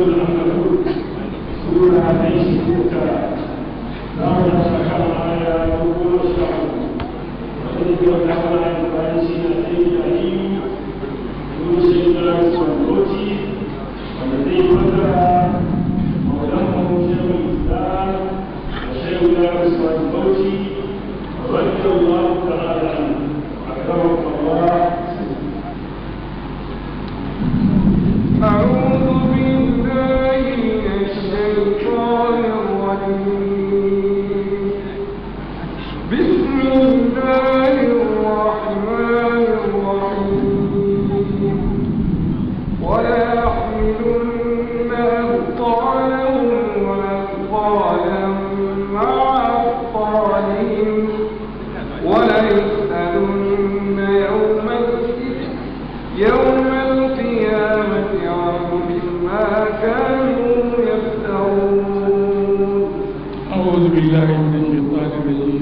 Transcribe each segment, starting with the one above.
العنكبوت سورة عليه سورة نعم سبحانه وتعالى يقول الشعب وإذ يوم على الفارسين أتيت عليم يوسف والقوتي والذي فتح مولاه شيخ الإسلام وشيخ الأرض والقوتي رضي الله تعالى عنه أكرمك الله أعوذ بالله من الشيطان الرجيم بسم الله الرحمن الرحيم ولا يحملن أثقالهم وأثقالا مع أثقالهم وليسألن يوم القيامة يوم القيامة عما كانوا يفترون أعوذ بالله من الشيطان الرجيم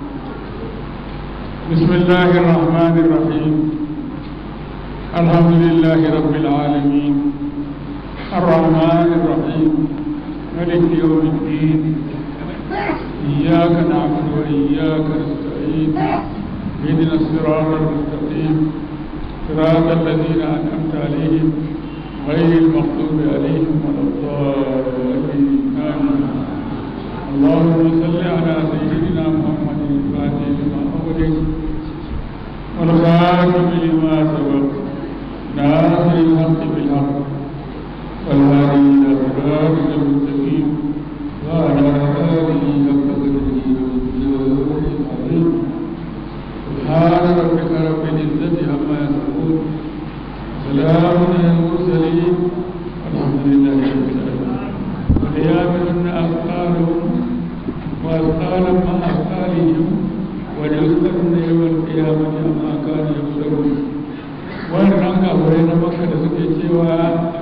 بسم الله الرحمن الرحيم الحمد لله رب العالمين الرحمن الرحيم ملك يوم الدين إياك نعبد وإياك نستعين اهدنا الصراط المستقيم صراط الذين أنعمت عليهم غير المغضوب عليهم ولا الضالين آمين اللهم صل على سيدنا محمد الفاتح لما أغلق والخاتم لما سبق ناصر الحق بالحق والهادي إلى صراطك المستقيم وعلى آله حق قدره ومقداره العظيم سبحان ربك رب العزة عما يصفون سلام على المرسلين والحمد لله رب العالمين وليعملن أثقالهم وأثقالا مع أثقالهم وليسألن يوم القيامة عما كانوا يفترون wannan kafirai na maka da suke cewa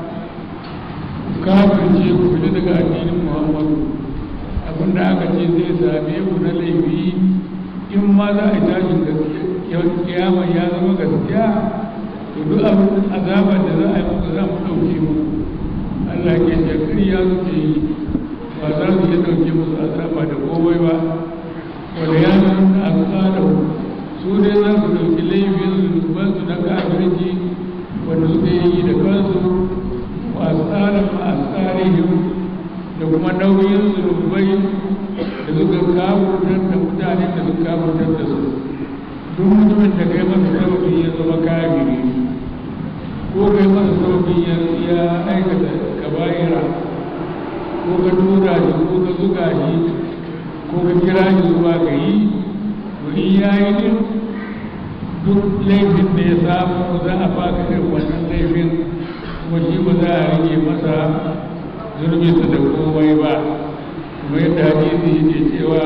kafin ce ku fita daga addinin muhammadu abinda aka ce zai same ku na laifi in ma za a yi tashin gaskiya kiyama ya zama gaskiya to duk abin azabar da za a yi muku za mu ɗauke mu Allah ke ce ya suke yi ba za su iya ɗauke musu azaba da komai ba wanda ya nuna a tsada su ne za su ɗauki laifin zunubansu na kafirci wanda suke yi da kansu wa tsara ma a tsarihim da kuma nauyin zunubai da suka kafurtar da mutanen da suka kafurtar da su duk mutumin da kai masa sauƙi ya zama kafiri ko kai masa sauƙi ya aikata kaba'ira ko ka tura shi ko ka zuga shi ko ka kira shi zuwa ga yi to in ya yi din duk laifin da ya samu za a baka irin wannan laifin kuma shi ba za a rage masa zurbinsa da komai ba kuma yadda hadisi yake cewa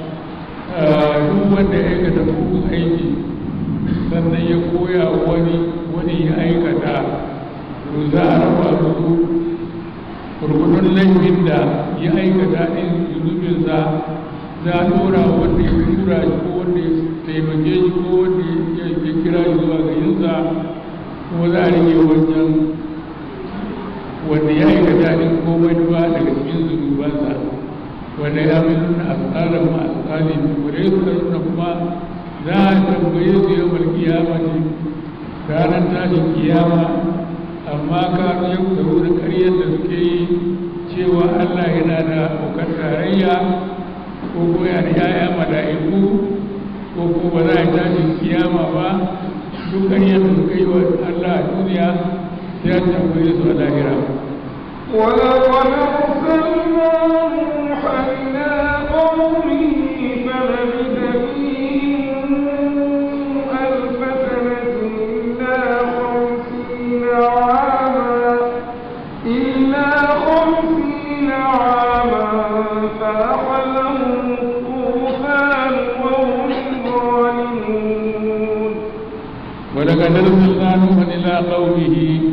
duk wanda ya aikata mugun aiki sannan ya koya wani wani ya aikata to za a raba su gurgudun laifin da ya aikata ɗin zunubinsa za a ɗora wanda ya tura shi ko wanda ya taimake shi ko wanda ya kira shi zuwa ga yinsa kuma za a rage wancan wanda ya aikata ɗin komai ba daga cikin zunubansa wanda ya mai nuna asarar ma asali wanda ya nuna kuma za a tambaye su yau kiyama ne ranar tashin kiyama amma ka yau da wurin ƙaryar da suke yi cewa Allah yana da abokan tarayya ko ko ya da yaya mala'iku ko ko ba za a yi tashin kiyama ba duk ƙaryar da suka yi wa Allah a duniya sai an tambaye su a lahira. ولقد أرسلنا نوحا إلى قومه فلبث فيهم ألف سنة إلا خمسين عاما إلا خمسين عاما فأخذهم الطوفان وهم ظالمون ولقد أرسلنا نوحا إلى قومه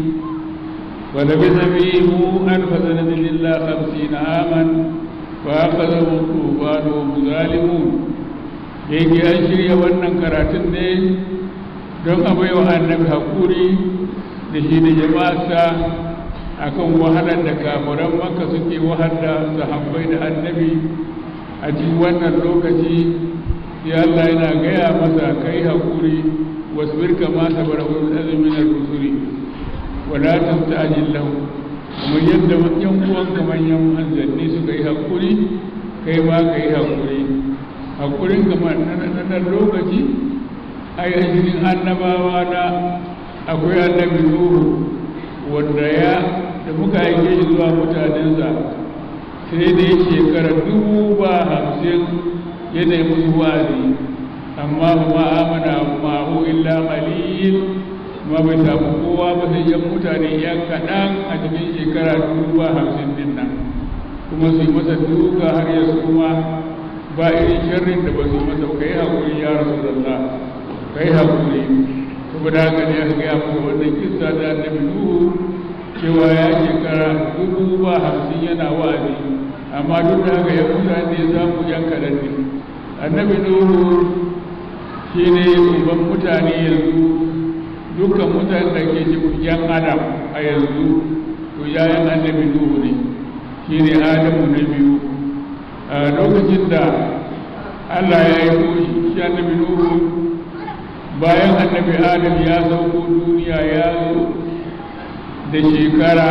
ولبث فيهم ألف سنة إلا خمسين عاما فأخذهم الطوفان وهم ظالمون yake an shirya wannan karatun ne don a baiwa annabi haƙuri da shi da jama'arsa akan wahalar da kafiran maka suke wahala sahabbai da annabi a cikin wannan lokaci sai Allah yana gaya masa kai hakuri wasbir kama sabara ulul azmi min ar-rusuli wa la tastajil lahu kuma yadda yan uwanka manyan manzanni suka yi hakuri kai ma ka yi hakuri hakurin kamar na lokaci ai ainihin annabawa na akwai annabi nuhu wanda ya da muka aike shi zuwa mutanensa sai da ya shekara dubu ba hamsin yana musu wa'azi amma ba amana ma'u illa qalil ma bai samu kowa ba sai yan mutane ya kaɗan a cikin shekara dubu ba hamsin din nan kuma su yi masa duka har ya suma ba irin sharrin da ba su yi masa kai haƙuri ya rasu da kai haƙuri saboda haka ne aka gaya masa wannan kissa da annabi nuhu cewa ya shekara dubu ba hamsin yana wa'azi amma duk da haka ya mutane ya samu yan kaɗan ne annabi nuhu shi ne uban mutane yanzu dukkan mutane da ke cikin yan adam a yanzu to yayan annabi nuhu ne shi ne adamu na biyu a lokacin da allah ya yi shi annabi nuhu bayan annabi adam ya sauko duniya ya zo da shekara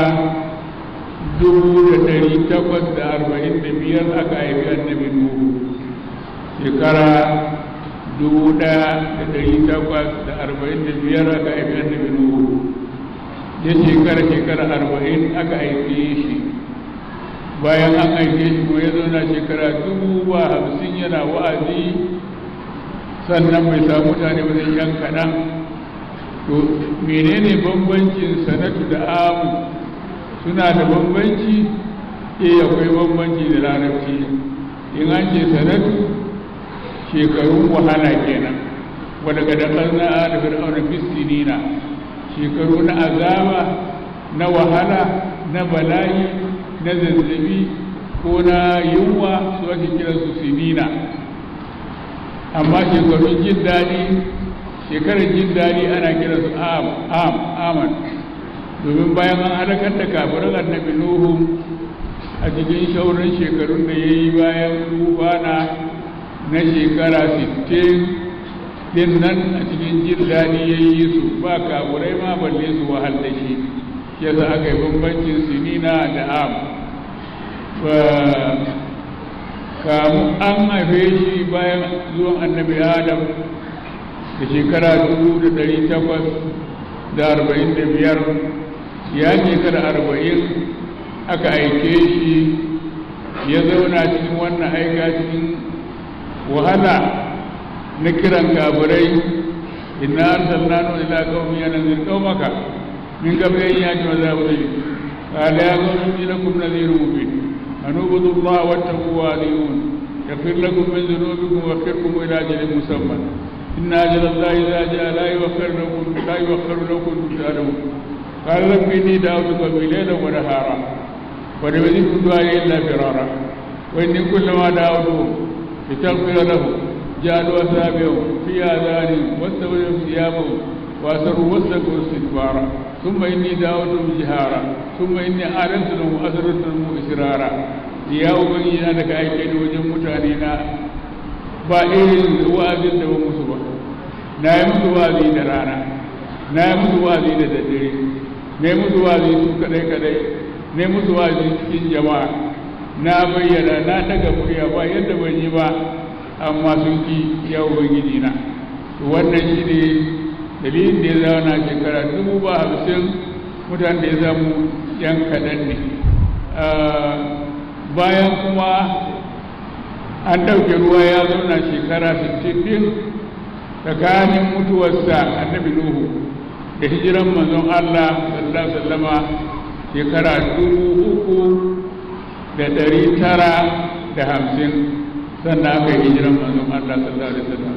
dubu da dari takwas da arba'in da biyar aka haifi annabi nuhu shekara dubu ɗaya da dari takwas da arba'in da biyar aka haifi annabi nuhu ya shekara shekara arba'in aka haife shi bayan an haife shi kuma ya zauna shekara dubu ba hamsin yana wa'azi sannan bai samu mutane ba zai yan kaɗan to menene bambancin sanatu da amu suna da bambanci eh akwai bambanci da larabci in an ce sanatu shekarun wahala kenan wadda ga da ƙarna a da fir'auna fistinina shekaru na azaba na wahala na bala'i na zazzabi ko na yunwa su ake kiransu sinina amma shekarun jin daɗi shekarar jin daɗi ana kira su am am aman domin bayan an halakar da kafirin annabi nuhu a cikin shauran shekarun da ya yi bayan tufana na shekara 60 din nan a cikin jin daɗi ya yi su ba kafirai ma balle su wahal da shi yasa aka yi bambancin sinina da am kamu an haife shi bayan zuwan annabi adam da shekara dubu da dari takwas da arba'in da biyar ya shekara arba'in aka aike shi ya zauna cikin wannan aika cikin wahala na kiran kafirai inna arsalna nu ila qaumin yanzir qaumaka min qabli an yati azabun qala ya qaumi lakum nadhirun mubin an ubudu Allah wattaqu wa atiyun yaghfir lakum min dhunubikum wa yaghfirkum ila ajalin musamman إن أجل الله إذا جاء لا يوخر لكم لا يوخر لكم تعلمون قال رب إني دعوت قومي ليلا ونهارا ولم يزدهم دعائي إلا فرارا وإني كلما دعوتهم لتغفر لهم جعلوا أثابهم في آذانهم واستغلوا ثيابهم وأسروا واستكبروا استكبارا ثم إني دعوتهم جهارا ثم إني أعلنت لهم وأسررت لهم إسرارا يا أبني أنك أيكين وجه متانينا ba irin wa'azin da ba musu ba na yi musu wa'azi da rana na yi musu wa'azi da daddare na yi musu wa'azi su kadai kadai na yi musu wa'azi cikin jama'a na bayyana na daga murya ba yadda ban yi ba amma sun ki ya ubangiji na wannan shi ne dalilin da ya zauna shekara dubu ba hamsin mutane da ya zamu yan kaɗan ne bayan kuma an ɗauke ruwa ya zauna shekara 60 din tsakanin mutuwarsa annabi nuhu da hijiran manzon Allah sallallahu alaihi wasallama shekara dubu uku da ɗari tara da hamsin sannan aka yi hijiran manzon Allah sallallahu alaihi wasallam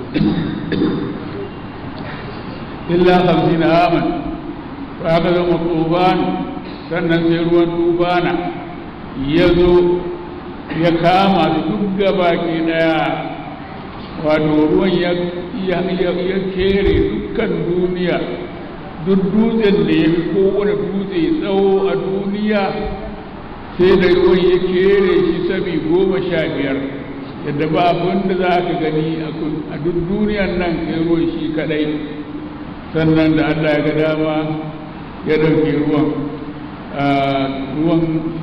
illa hamsin aman to aka zama tufan sannan sai ruwan tufana ya zo ya kama su duk gaba ke daya wato ruwan ya kere dukkan duniya duk dutsen da ya fi kowane dutse tsawo a duniya sai da ruwan ya kere shi sami goma sha biyar yadda ba abin da za ka gani a duk duniyan nan sai ruwan shi kadai sannan da allah ya ga dama ya ɗauke ruwan ruwan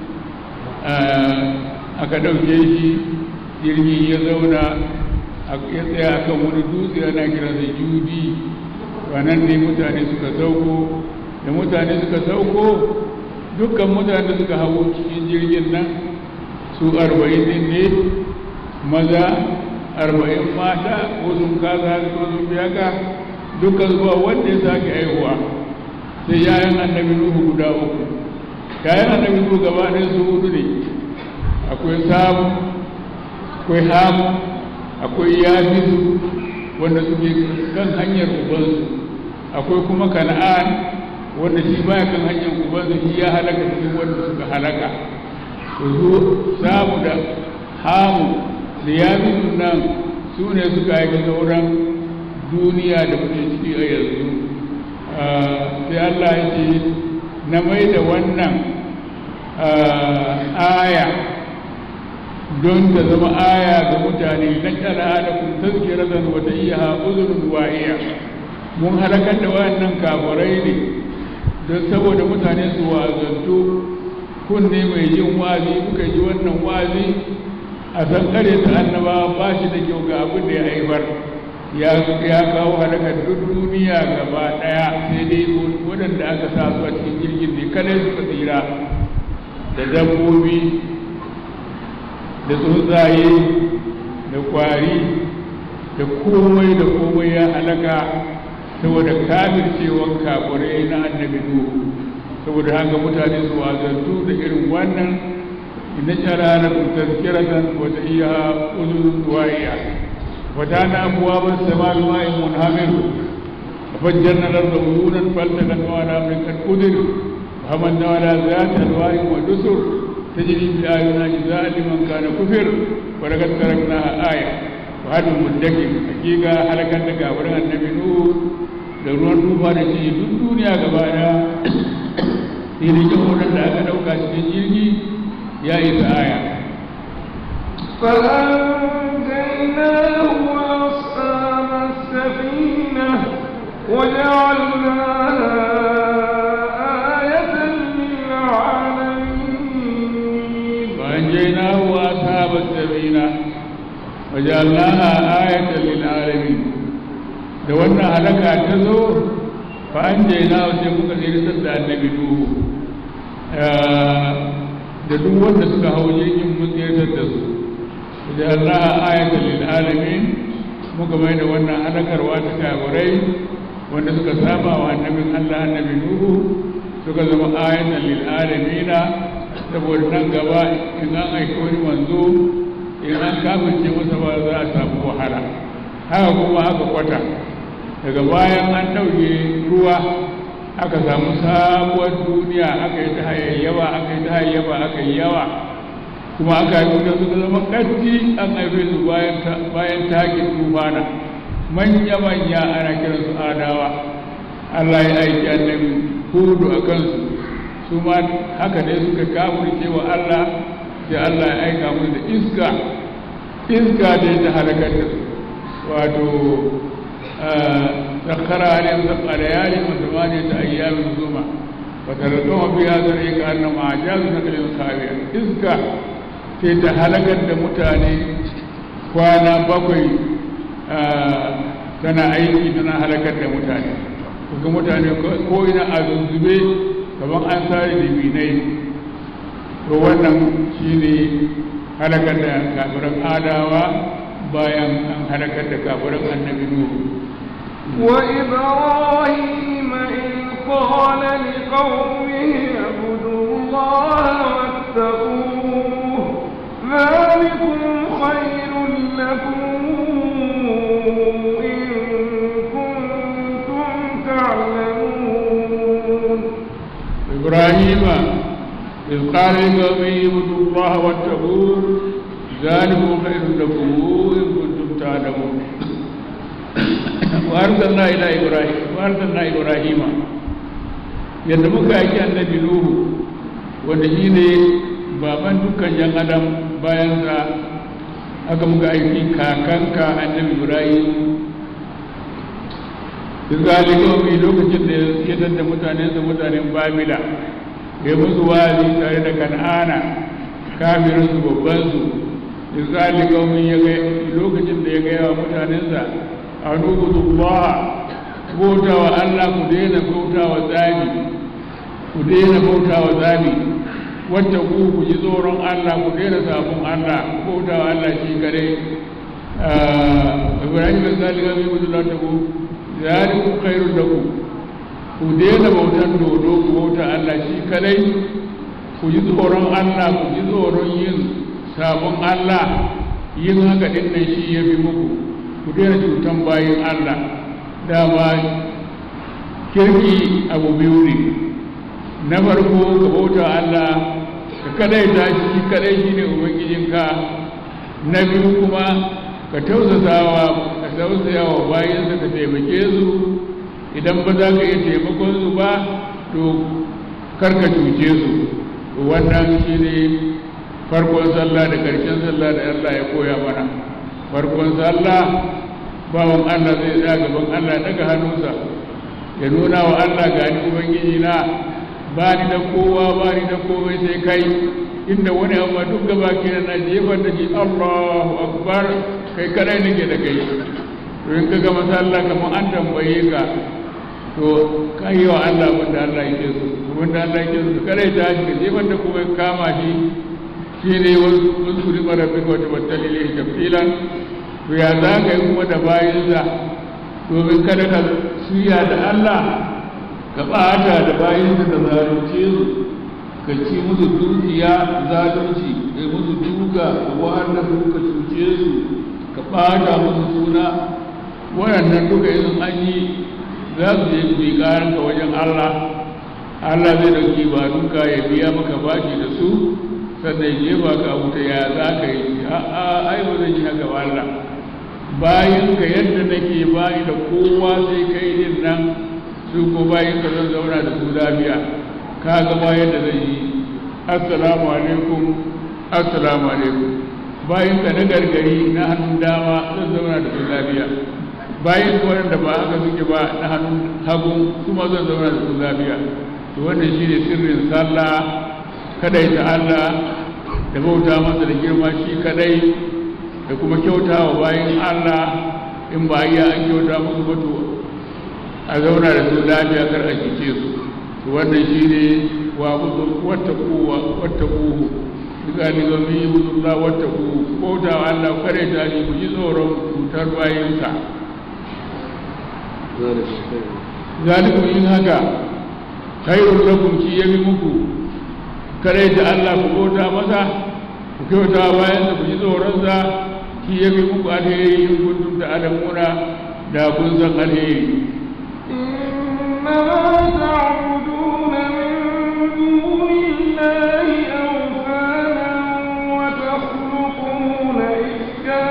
aka ɗauke shi jirgi ya zauna ya tsaya kan wani dutse ana kiransa judi nan ne mutane suka sauko da mutane suka sauko dukkan mutane suka hau cikin jirgin nan su arba'in din ne maza arba'in mata ko sun kasa haka ko sun biya ka dukkan zuwa wanda ya sake aihuwa sai yayan annabi nuhu guda uku yayan annabi nuhu gaba ɗaya su hudu ne akwai samu akwai hamu akwai yafisu wanda suke kan hanyar ubansu akwai kuma kana'an wanda shi baya kan hanyar ubansu shi ya halaka cikin wanda suka halaka to su samu da hamu da yafisu nan su ne suka yi sauran duniya da kuke ciki a yanzu sai Allah ya ce na mai da wannan aya don ta zama aya ga mutane na kyala halakun tazkiratan wa tayyaha uzunun wa'iya mun halakar da wayannan kafirai ne don saboda mutane su wazantu kunne mai jin wazi kuka ji wannan wazi a san kare ta annaba ba shi da kyau ga abin da ya haifar ya kawo halakar duk duniya gaba daya sai dai waɗanda aka sa su a cikin jirgin ne kadai suka tsira da dabbobi da tsuntsaye da kwari da komai da komai ya halaka saboda kafircewan kafirai na annabi nuhu saboda haka mutane su wazantu da irin wannan inna shara tazkiratan wa iya uzun wa'iya wa tana abwaaba as-samaa'i ma'in munhamir ففجرنا الأرض عيونا فالتقت على أمر قد قدر وحملنا على ذات ألواح ودسر تجري بآياتنا جزاء لمن كان كفر ولقد تركناها آية وهل مدكر حقيقة حلقة لك ورغى النبي نور da ruwan tufa da shi duk duniya gaba daya sai da jihohin da aka dauka cikin jirgi ya isa aya فأنجيناه وأصحاب السفينة وجعلناها آية للعالمين فأنجيناه وأصحاب السفينة وجعلناها آية للعالمين da wannan halaka ta zo fa an jaina sai muka tsirtar da annabi nuhu da duk wanda suka hau jirgin mun tsirtar da su da Allah ayatul lil alamin muka mai da wannan halakarwa ta kafirai wanda suka saba wa annabin Allah annabi nuhu suka zama ayatan lil alamin saboda nan gaba in an aiki wani manzo in an kafirce masa ba za a samu wahala haka kuma haka kwata daga bayan an ɗauke ruwa aka samu sabuwar duniya aka yi ta hayayyawa aka yi ta hayayyawa aka yi yawa kuma aka yi da suka zama ƙarfi an haife su bayan takin tufana manya-manya ana kiran su adawa Allah ya aiki annabi hudu a kansu su ma haka ne suka kafurce wa Allah sai Allah ya aika musu da iska iska da ta halakar da su wato سخر عليهم سبع ليال وثمانية أيام ثم وتركهم فيها ذرعي كأنهم أعجاز نخل خاوية إذكا sai ta halakar da mutane kwana bakwai tana aiki tana halakar da mutane kuka mutane ko ina a zuzube kamar an sare da binai to wannan shine halakar da kafiran adawa bayan an halakar da kafiran annabi nuhu وإبراهيم إذ قال لقومه اعبدوا الله واتقوه ذلكم خير لكم إن كنتم تعلمون إبراهيم إذ قال لقومه اعبدوا الله واتقوه ذلكم خير لكم إن كنتم تعلمون وأرسلنا إلى إبراهيم وأرسلنا إبراهيم yadda muka yaki annabi nuhu wanda shi ne baban dukkan yan adam bayan sa aka muka aiki kakanka annabi ibrahim zalika mai lokacin da ya tadda mutanensa mutanen babila ya musu wazi tare da kan'ana kafirinsu babbansu zalika mai ya ga lokacin da ya gaya wa mutanensa a nubudu Allah bauta wa Allah ku daina bauta wa tsami ku daina bauta wa tsami wacce ku ku ji tsoron Allah ku daina sabon Allah ku bauta wa Allah shi kare Ibrahim bin Zalika mai mutu da ta ku zalikum khairul lakum ku daina bautan dodo ku bauta Allah shi kadai ku ji tsoron Allah ku ji tsoron yin sabon Allah yin haka din nan shi ya fi muku ku daina cutan bayin Allah dama kirki abu biyu ne na farko ka bauta Allah ka kadai ta shi kadai shi ne ubangijinka na biyu kuma ka tausasawa ka tausayawa bayansa ka taimake su idan ba za ka iya taimakon su ba to karka cuce su wannan shi ne farkon sallah da ƙarshen sallah da Allah ya koya mana farkon sallah bawan Allah zai tsaya gaban Allah daga hannunsa ya nuna wa Allah ga ni ubangiji na ba ni da kowa ba ni da komai sai kai inda wani amma duk gaba ke na jefar da shi Allahu akbar kai kadai nake da kai to in ka gama sallah kamar an tambaye ka to ka yi wa Allah wanda Allah yake so wanda Allah yake so kadai ta shi jefar da kuma kama shi shine wasu kuri marabbi wa tabattali lihi tafsilan to ya za ka yi kuma da bayansa domin kada ka suya da Allah ka ɓata da bayansa da zalunce su ka ci musu dukiya zalunci ka yi musu duka ka wanda su ka cuce su ka ɓata musu suna waɗannan duka yin an yi za su je su yi ƙaranka wajen Allah Allah zai ɗauki ba duka ya biya maka bashi da su sannan ya jefa ka wuta ya za ka yi a'a ai ba zan yi haka ba Allah bayan ka yadda nake bayi da kowa sai kai din nan su ko bayan ka zan zauna da su lafiya ka ga bayan da zai yi assalamu alaikum assalamu alaikum bayan ka na gargari na hannun dama zan zauna da su lafiya bayan ka wanda ba haka suke ba na hannun hagu kuma zan zauna da su lafiya to wannan shine sirrin sallah kadai ta Allah da bauta masa da girma shi kadai da kuma kyauta wa bayan Allah in ba iya an kyauta musu bato a zauna da su lafiya kar a kice su to wannan shi ne wa wata kuwa wata kuhu duka ni ga mi budullah wata kuhu bauta wa Allah kare ta ni ku ji tsoron cutar bayansa zalikum yin haka khairul lakum ki yabi muku kare ta Allah ku bauta masa ku kyauta bayansa ku ji tsoronsa shi ya fi muku alheri in kuntum da alamuna da kun san alheri إنما تعبدون من دون الله أوثانا وتخلقون إفكا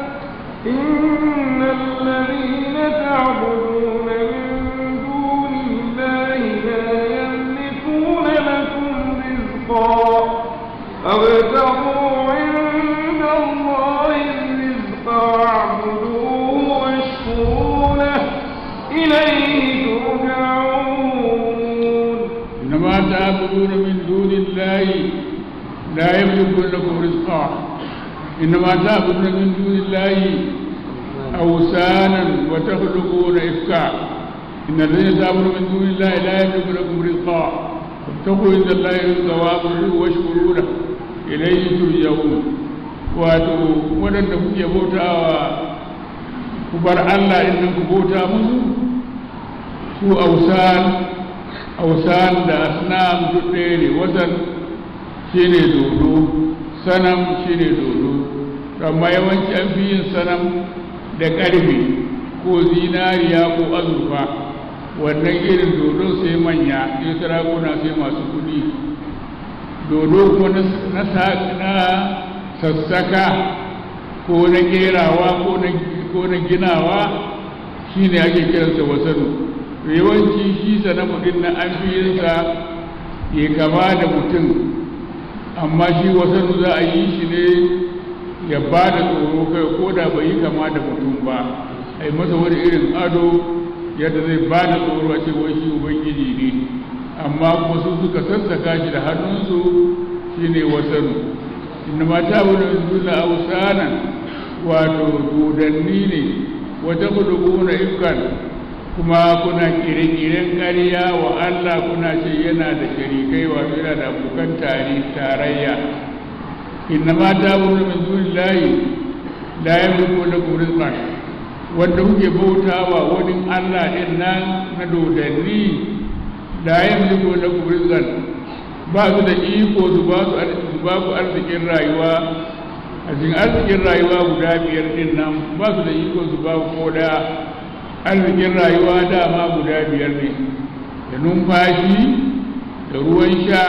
إن الذين تعبدون من دون الله لا يملكون لكم رزقا فابتغوا عند الله الرزق واعبدوه واشكروا له إليه ترجعون إنما تعبدون من دون الله لا يملكون لكم رزقا إنما تعبدون من دون الله أوثانا وتخلقون إفكا إن الذين تعبدون من دون الله لا يملكون لكم رزقا فاتقوا عند الله الرزق واعبدوه واشكروا له إليه ترجعون wato waɗanda kuke bautawa ku bar Allah inda ku bauta musu su ausan ausan da asnam duk ɗaya ne wasan shi ne dodo sanam shi ne dodo amma yawanci an fi yin sanam da ƙarfe ko zinariya ko azurfa wannan irin dodo sai manya sai sarakuna sai masu kuɗi dodo kuma na sassaka ko na kerawa ko na ginawa shi ne ake kiransa wasanu to yawanci shi sanamu din na an fi yinsa ya kama da mutum amma shi wasan za a yi shi ne ya ba da tsoro kai ko da bai yi kama da mutum ba a yi masa wani irin ado yadda zai ba da tsoro a ce wai shi ubangiji ne amma kuma su suka sassaka shi da hannunsu shi ne wasanu inda mata wani suna ausanan wato dodanni ne wata na ifkan kuma kuna kire-kiren ƙarya wa Allah kuna ce yana da sharikai wato yana da abokan tarayya inna ma ta wuri min duni layi la yamliku lakum rizqan wanda kuke bautawa wani Allah din nan na dodanni la yamliku lakum rizqan ba su da iko su ba su ba ku arzikin rayuwa a cikin arzikin rayuwa guda biyar din nan ba su da iko su ba ku ko da arzikin rayuwa dama guda biyar ne da numfashi da ruwan sha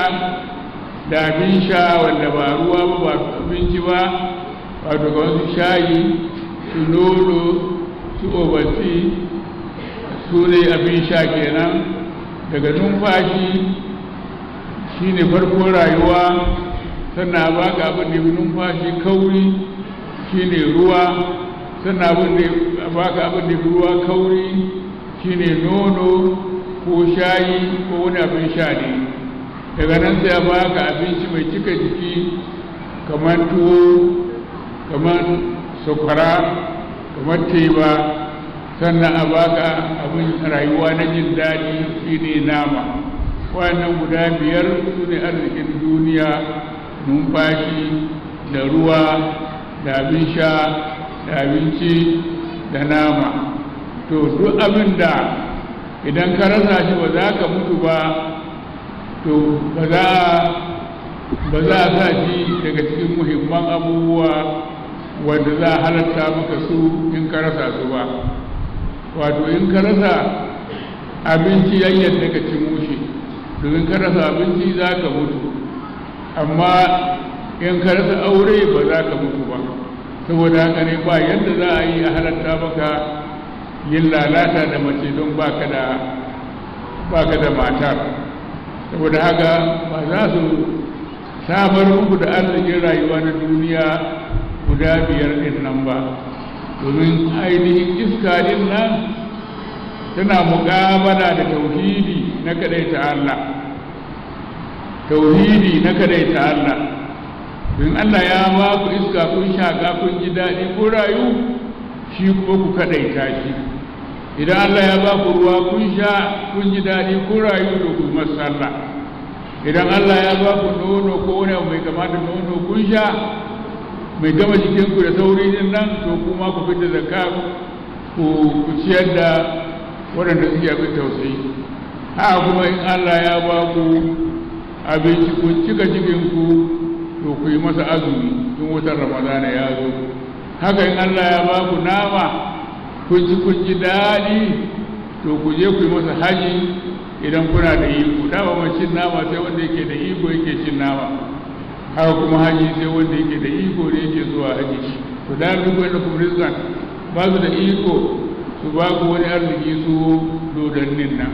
da abin sha wanda ba ruwa ba ba abinci ba wato ga wasu shayi su nono su obasi su ne abin sha kenan daga numfashi shi ne farkon rayuwa sannan ba ka abin da numfashi kauri shi ne ruwa sannan abin da ba ka abin da ruwa kauri shi ne nono ko shayi ko wani abin sha ne daga nan sai a baka abinci mai cika jiki kamar tuwo kamar sakwara kamar teba sannan a baka abin rayuwa na jin daɗi shine nama wannan guda biyar su ne arzikin duniya numfashi da ruwa da abin sha da abinci da nama to duk abin da idan ka rasa shi ba za ka mutu ba to ba za ba za a sa shi daga cikin muhimman abubuwa wanda za a halatta maka su in ka rasa su ba wato in ka rasa abinci yayyar daga ci mushe domin ka rasa abinci za ka mutu amma in ka rasa aure ba za ka mutu ba saboda haka ne ba yadda za a yi a halatta maka yin lalata da mace don baka da baka da matar saboda haka ba za su samar muku da arzikin rayuwa na duniya guda biyar din nan ba domin ainihin iska din nan tana muƙabala da tauhidi na kadaita Allah tauhidi na kadaita Allah don Allah ya ba ku iska kun shaƙa kun ji daɗi ko rayu shi kuma ku kadaita shi idan Allah ya ba ku ruwa kun sha kun ji daɗi ko rayu da ku masalla idan Allah ya ba ku nono ko wani abu mai kamata nono kun sha mai gama jikinku da sauri din nan to kuma ku fita zakka ku ku ciyar da waɗanda suke abin tausayi haka kuma in Allah ya ba ku abinci kun cika cikinku to ku yi masa azumi in wutar ramadana ya zo haka in Allah ya ba ku nama kun ci kun ji daɗi to ku je ku yi masa haji idan kuna da iko dama mai cin nama sai wanda yake da iko yake cin nama haka kuma haji sai wanda yake da iko ne yake zuwa haji to da duk wanda kuma rizqan ba su da iko su ba ku wani arziki su dodannin nan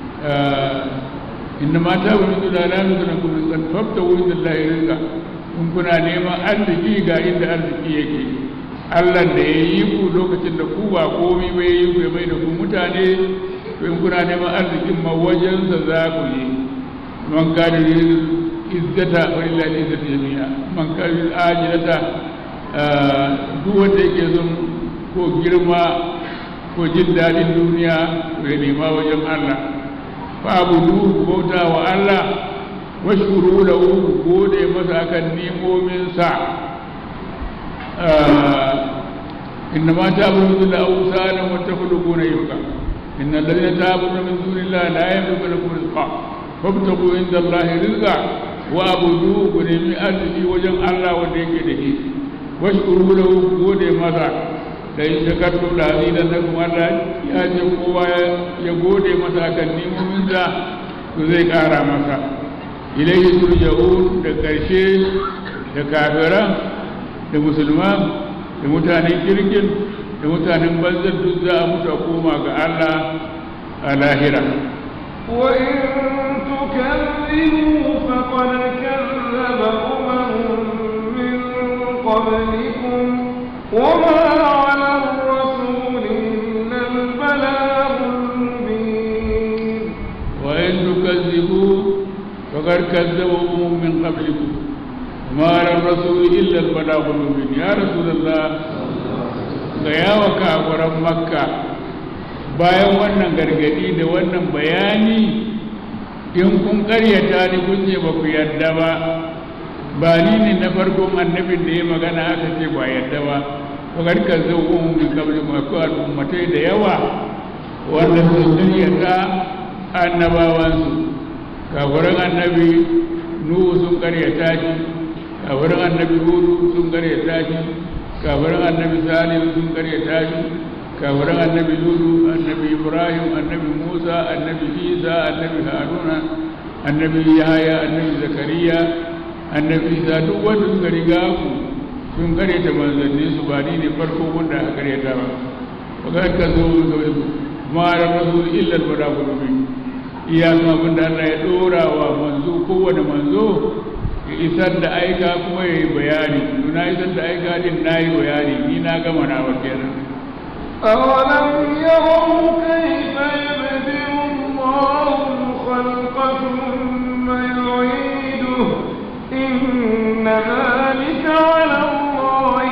inda mata wani su da lamu da kuma rizqan fafta wurin da Allah rizqa in kuna neman arziki ga inda arziki yake Allah da ya yi ku lokacin da ku ba komai ba ya yi ku ya mai da ku mutane to in kuna neman arzikin ma wajensa za ku yi man kada izzata walillahi izzatu jami'a man kada ajilata duk wanda yake son ko girma ko jin daɗin duniya to ya nema wajen Allah fa abudu bauta wa Allah washkuru lahu gode masa akan nemominsa إنما تعبدون إلا أوثانا وتخلقون إفكا إن الذين تعبدون من دون الله لا يملكون لكم رزقا فابتغوا عند الله رزقا وأعبدوه ونمي أرزقي وجن الله وديك دهي واشكروا له gode masa da in shakartu da azidan na kuma Allah ya ce kowa ya gode masa kan nimominsa to zai kara masa ilaihi turja'un da ƙarshe da kafiran da musulman da mutanen kirkin da mutanen banzar duk za a mutu a koma ga Allah a lahira وإن تكذبوا فقد كذب أمم من قبلكم وما على الرسول إلا البلاغ المبين وإن تكذبوا فقد كذبوا أمم من قبلكم وما على الرسول إلا البلاغ المبين يا رسول الله gaya wa kafiran makka bayan wannan gargadi da wannan bayani in kun karyata ni kun ce ba ku yadda ba ba ni ne na farkon annabin da ya magana aka ce ba yadda ba fakar ka zo umu min kabli ma ko al'ummatai da yawa wanda su karyata annabawansu kafiran annabi nuhu sun karyata shi kafiran annabi hudu sun karyata shi kafiran annabi salihu sun karyata shi kafiran annabi lulu annabi ibrahim annabi musa annabi isa annabi haruna annabi yahaya annabi zakariya annabi isa duk wanda suka riga ku sun karyata manzanni su ba ni ne farko wanda aka karyata ba ba ga ka zo ga wani ma da rasul illa al balagul mubin iya abin da Allah ya dora wa manzo kowane manzo ya isar da aika kuma ya yi bayani na isar da aika din na yi bayani ni na gama na wa kenan أولم يروا كيف يبدئ الله الخلق ثم يعيده إن ذلك على الله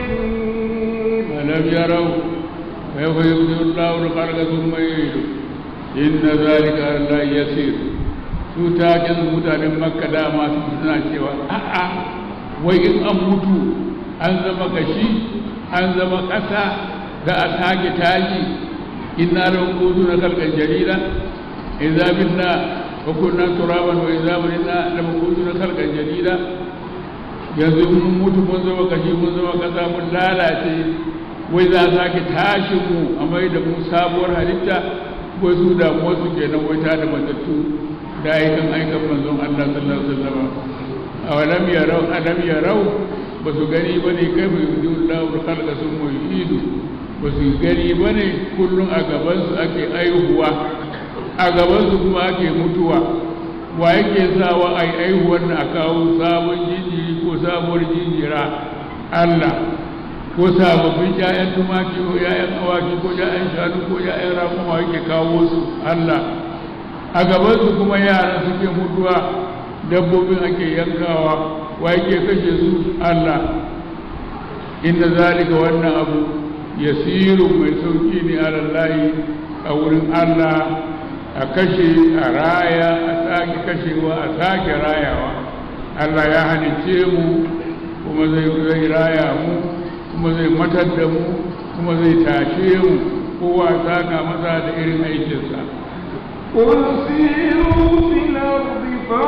يسير ألم يروا كيف يبدئ الله الخلق ثم يعيده إن ذلك على الله يسير su takin mutanen makka dama su suna cewa a'a wai in an mutu an zama gashi an zama ƙasa za a sake tashi inna lahu quduna khalqan jarida idza minna wa kunna turaban wa idza minna lahu quduna khalqan jarida yanzu mun mutu mun zama gashi mun zama ƙasa mun lalace wai za a sake tashi mu a mai da mu sabuwar halitta wai su damuwa su kenan wai ta da matattu da aikan aikan manzon Allah sallallahu alaihi wasallam awalam yarau alam yarau ba su gani bane kai mu yudu Allahu khalqa summa yu'idu ba su gani bane kullun a gaban su ake aihuwa a gaban su kuma ake mutuwa wa yake sawa ai aihuwar na kawo sabon jinjiri ko sabuwar jinjira Allah ko sababbin ƴaƴan tumaki ko ƴaƴan awaki ko ƴaƴan shanu ko ƴaƴan raƙuma yake kawo su Allah a gabansu kuma yara suke mutuwa dabbobin ake yankawa wa yake kashe su Allah inda zalika wannan abu yasiru mai sauki ne alallahi a wurin Allah a kashe a raya a sake kashewa a sake rayawa Allah ya halicce mu kuma zai raya mu kuma zai matar da mu kuma zai tashe mu kowa saka masa da irin aikinsa قل سيروا في الأرض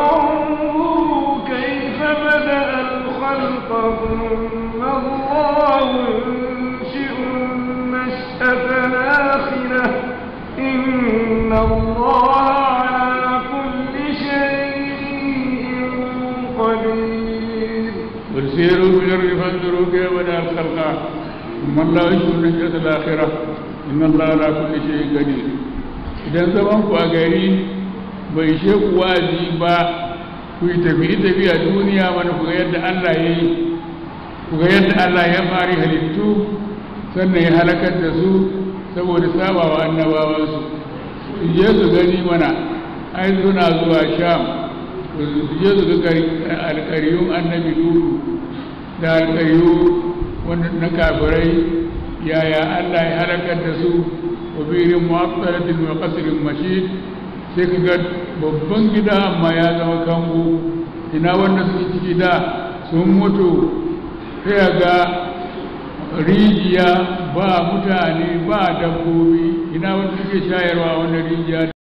فانظروا كيف بدأ الخلق ثم الله ينشئ النشأة الآخرة إن الله على كل شيء قدير قل سيروا في الأرض فانظروا كيف بدأ الخلق ثم الله ينشئ النشأة الآخرة إن الله على كل شيء قدير idan zaman ku a gari bai she ku wazi ba ku yi tafi tafi a duniya mana ku ga yadda Allah ya yi ku ga yadda Allah ya fari halittu sannan ya halakar da su saboda sabawa annabawansu su je su gani mana ai suna zuwa sham su je su ga alƙaryun annabi dudu da alƙaryu wanda na kafirai yaya Allah ya halakar da su wabirin mu'attalatin wa qasrin mashid sai ka ga babban gida amma ya zama kango ina wanda suke ciki da sun mutu sai ga rijiya ba mutane ba dabbobi ina wanda suke shayarwa wannan rijiya